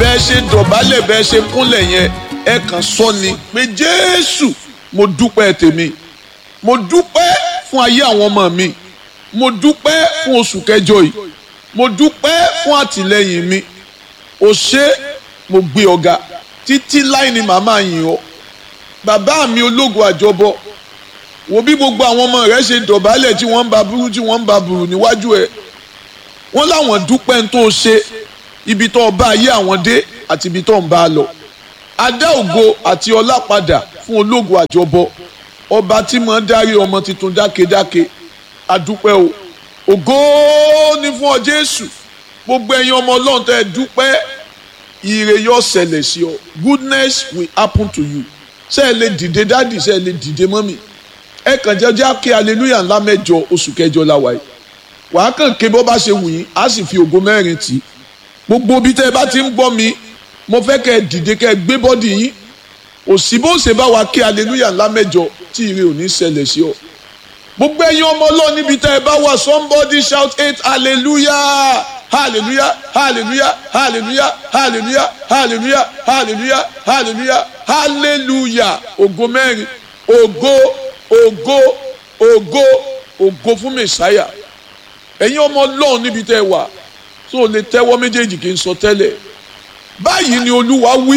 bẹ́ẹ̀ ṣe dọ̀bálẹ̀ bẹ́ẹ̀ ṣe kúnlẹ̀ yẹn ẹ kàn sọ ni pé jésù mo dúpẹ́ tèmi mo dúpẹ́ fún ayé àwọn ọmọ mi mo dúpẹ́ fún oṣù kẹjọ yìí mo dúpẹ́ fún àtìlẹ́yìn mi o ṣé mo gbé ọ̀gá títí láì ní màmá yìn ọ́ bàbá mi ológo àjọbọ wo bí gbogbo àwọn ọmọ rẹ ṣe dọ̀bálẹ̀ tí wọ́n ń ba burú tí wọ́n ń ba burú níwájú ẹ̀ wọ́n láwọn dúpẹ́ ń tó ṣe ibi tó bá ayé àwọn dé àti ibi tó ń bá a lọ adá ògo àti ọlá padà fún ológo àjọbọ ọba tí mo ń darí ọmọ tuntun dákedáke adúpẹ́ o ògo ni fún ọ Jésù gbogbo ẹ̀yin ọmọ Ọlọ́run tẹ́ ẹ dúpẹ́ ire yóò ṣẹlẹ̀ sí ọ goodness will happen to you ṣé ẹ lè dìde dádì ṣé ẹ lè dìde mọ́mì ẹ kàn jẹ́jẹ́ kí hallelujah ńlá mẹ́jọ oṣù kẹjọ la wáyé wàá kàn ké bó bá ṣe wù yín á sì fi ògo mẹ́rin tì í gbogbo bí tẹ́ ẹ bá ti ń gbọ́ mi mo fẹ́ kẹ́ ẹ dìde kẹ́ ẹ gbé bọ́dì yín òsì bó ṣe bá wa kí hallelujah ńlá mẹ́jọ tí ire ò ní ṣẹlẹ̀ sí ọ gbogbo ẹ̀yin ọmọ Ọlọ́run níbi tẹ́ ẹ bá wà somebody shout eight hallelujah hallelujah hallelujah hallelujah hallelujah hallelujah hallelujah hallelujah hallelujah ògo mẹ́rin ògo ògo ògo ògo fún mẹsàáyà ẹ̀yin ọmọ Ọlọ́run níbi tẹ́ ẹ wà tó o lè tẹ́wọ́ méjèèjì kí n sọ tẹ́lẹ̀ báyìí ni Olúwa wí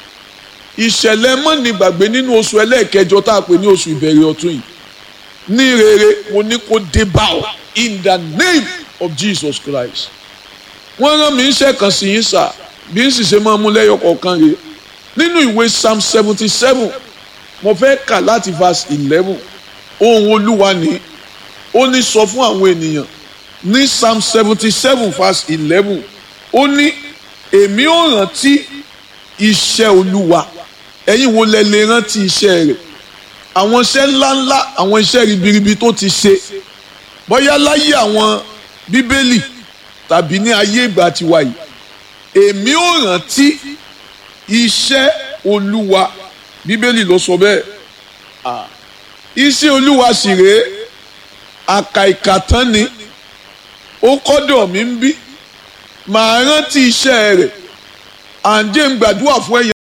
ìṣẹ̀lẹ̀ mọ́ni gbàgbé nínú oṣù ẹlẹ́ẹ̀kẹjọ tá a pè ní oṣù ìbẹ̀rẹ̀ ọ̀tún yìí ní rere mo ní kó dé bá ọ in the name of Jesus Christ wọ́n rán mi iṣẹ́ kan sí yín sà bí n sì ṣe máa mú lẹ́yọ kọ̀ọ̀kan rè nínú ìwé psalm seventy seven mo fẹ́ kà láti verse eleven ohun olúwa ni ó ní sọ fún àwọn ènìyàn ní psalm seventy seven verse eleven ó ní èmi ò rántí iṣẹ́ olúwa ẹ̀yin wo lẹ lè rántí iṣẹ́ rẹ̀ àwọn iṣẹ́ ńláńlá àwọn iṣẹ́ ribiribi tó ti ṣe bóyá láyé àwọn bíbélì tàbí ní ayé ìgbà tiwa yìí èmi ò rántí iṣẹ́ olúwa bíbélì ló sọ bẹ́ẹ̀ iṣẹ́ olúwa sì rèé àkàìkàtán ni ó kọ́dọ̀ mi ń bí màá rántí iṣẹ́ rẹ̀ à ń jẹ́ ń gbàdúrà fún ẹ̀yẹ.